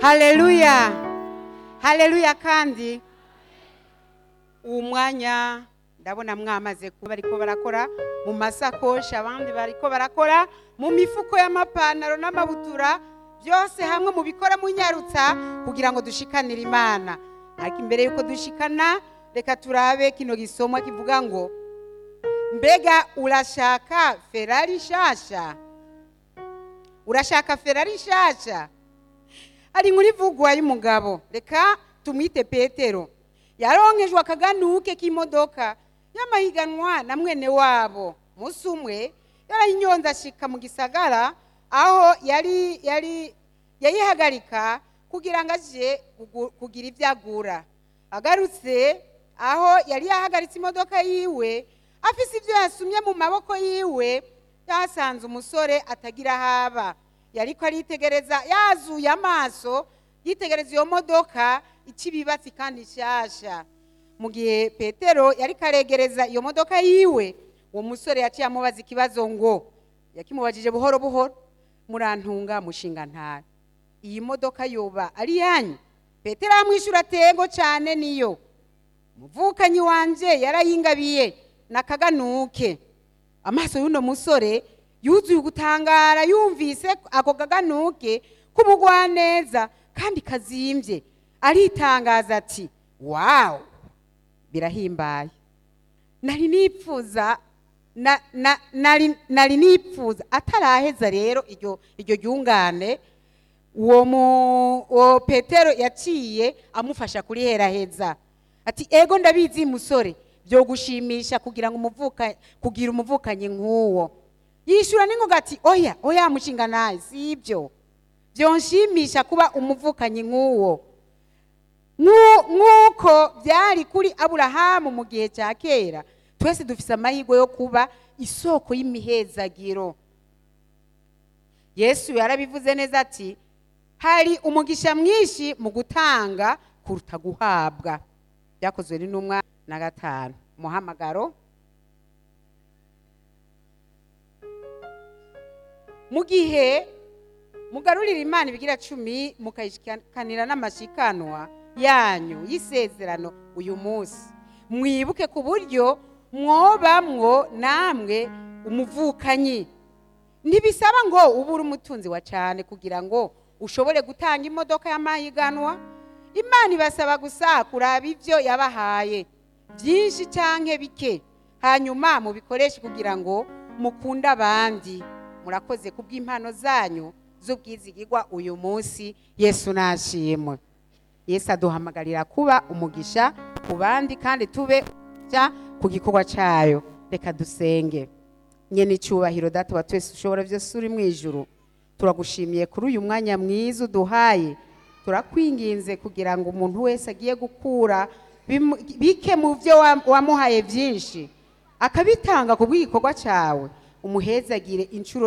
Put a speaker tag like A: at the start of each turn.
A: haleluya haleluya kandi uwo mwanya ndabona mwamaze kuba bariko barakora mu masakoshi abandi bariko barakora mu mifuko y'amapantaro n'amabutura byose hamwe mu bikora munyarutsa kugira ngo dushikanire imana ariko imbere y'uko dushikana reka turabe kino gisomwa kivuga ngo mbega urashaka ferari nshasha urashaka ferari nshasha hari inkuru ivugwa y'umugabo reka tumwite petero yaronkejwe akaganuke k'imodoka y'amahiganwa na mwene wabo umunsi umwe yarayinyonze ashika mu gisagara aho yari yari yayihagarika kugira ngo aje kugu- kugira ibyo agura agarutse aho yari yahagaritse imodoka yiwe afise ibyo yasumye mu maboko yiwe yasanze umusore atagira haba yariko aritegereza yazuye amaso yitegereza iyo modoka ikibibatsi kandi nshasha mu gihe petero yariko aregereza iyo modoka yiwe uwo musore yaciye amubaza ikibazo ngo yakimubajije buhoro buhoro murantunga mushinga ntara iyi modoka yoba ari yanyu petero amwishyura atego cyane niyo umuvukanyi wanje yarayingabiye nakaganuke amaso y'uno musore yuzuye ugutangara yumvise ako kaganuke k'umugwaneza kandi kazimbye aritangaza ati wawu birahimbaye nari nipfuza na- na- nari nari nipfuza ataraheza rero iryo iryo ryungane uwo mu uwo petero yaciye amufasha kuriheraheza ati ego ndabizi musore byo gushimisha kugira ngo umuvuka kugira umuvukanyi nk'uwo yishura n'ingoga ati oya oya mushinga naye si ibyo byonshimisha kuba umuvukanyi nk'uwo Nk'u- nk'uko byari kuri aburahamu mu gihe cya kera twese dufise amahirwe yo kuba isoko y'imihezagiro yesu yarabivuze neza ati hari umugisha mwinshi mu gutanga kuruta guhabwa byakozwe n'intumwa na gatanu umuhamagaro mu gihe mugarurira imana ibigira cumi mukayishikanira n'amashikanwa yanyu y'isezerano uyu munsi mwibuke ku buryo mwobamwo namwe umuvukanyi ntibisaba ngo ube uri umutunzi wa cyane kugira ngo ushobore gutanga imodoka y'amahiganwa imana ibasaba gusa kuraba ibyo yabahaye byinshi cyangwa bike hanyuma mubikoreshe kugira ngo mukunde abandi murakoze ku bw'impano zanyu z'ubwizigirwa uyu munsi yesu nashimwe yesu aduhamagarira kuba umugisha ku bandi kandi tube umugisha ku gikorwa cyayo reka dusenge nyene icyubahiro data wa twese ushobora byose uri mu ijuru turagushimiye kuri uyu mwanya mwiza uduhaye turakwinginze kugira ngo umuntu wese agiye gukura bimu- bike mu byo wa- wamuhaye byinshi akabitanga ku bw'igikorwa cyawe umuhezagire inshuro